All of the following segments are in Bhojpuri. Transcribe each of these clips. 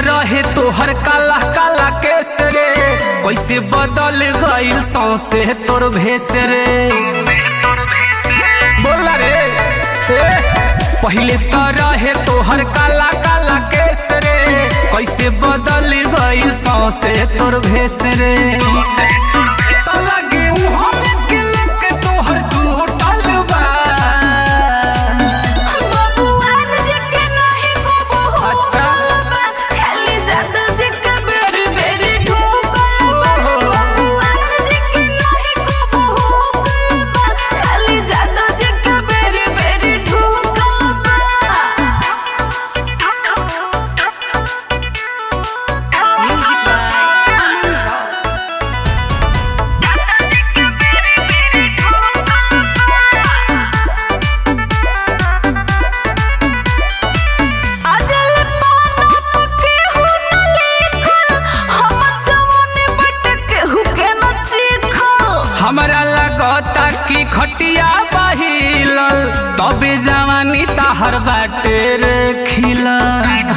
रहे तोहर काला काला केस रे कैसे बदल गइल सौसे तोर भेस रे बोला रे ए, पहिले तो रहे तोहर काला काला केस रे कैसे बदल गइल सौसे तोर भेस रे तो लगे मुँह में के लेके तोहर टूटल बा बबुआन जी के नाही को अच्छा। बा खाली जादू जी के बेरी बेरी ठोकल बा बबुआन जी के नाही को बा खाली जादू जी के बेरी बेरी ठोकल बा म्यूजिक बाय अमन रॉय अजल पाना पके हु न लिखल हमर जवानी बट के हु के न चीखल हमरा लगता कि खटिया बहिलल तबे जवानी ताहर बाटे रे खिलल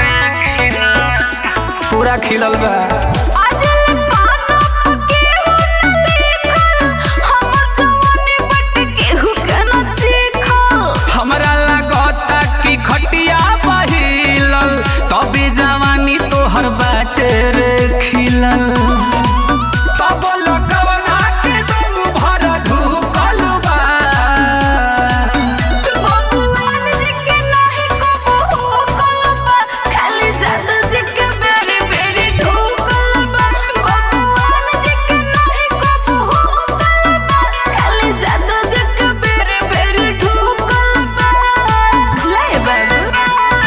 पूरा खिलल बा अजल पाना पके हु न लिखल हमर जवानी बट के हु के न चीखल हमरा लगता कि खटिया बहिलल तबे जवानी तोहर बाटे रे खिलल तब लगवना के दम भर ढुकल बा बबुआन जी के नाही को बहकल बा खाली जादू जी के बेरी बेरी ठोकल बा बबुआन जी के नाही को बहकल बा खाली जादू जी के बेरी बेरी ठोकल बा ले बाबू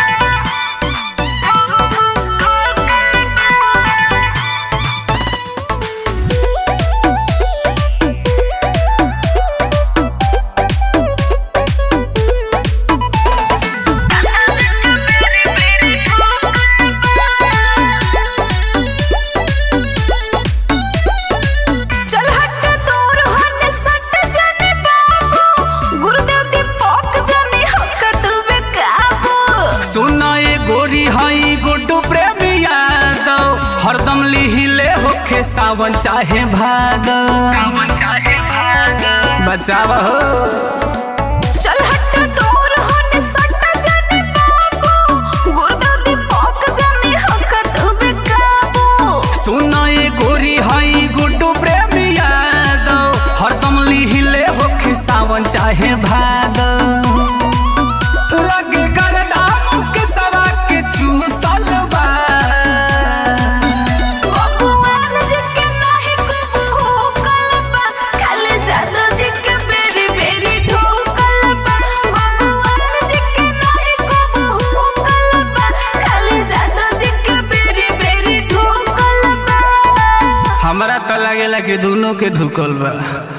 चल हट दूर होने सट जाने बाबू गुरुदेव दीपक जाने हक तू बेकाबू सुना ये गोरी हई गुड्डू प्रेमी यादव हरदम लिहिले होखे सावन चाहे भादव बचाव हो चल हट दूर होने सट जाने बाबू गुरुदेव दीपक जाने हक तू बेकाबू सुना ये गोरी हई गुड्डू प्रेमी यादव हरदम लिहिले होखे सावन चाहे भादव लगे गरदाम के सवा के चूसल बा बबुआन जी के नाही को बहकल बा खाली जादू जी के बेरी बेरी ठोकल बा बबुआन जी के नाही को बहकल बा खाली जादू जी के बेरी बेरी ठोकल बा हमरा तो लागेला कि दोनों के ढुकल बा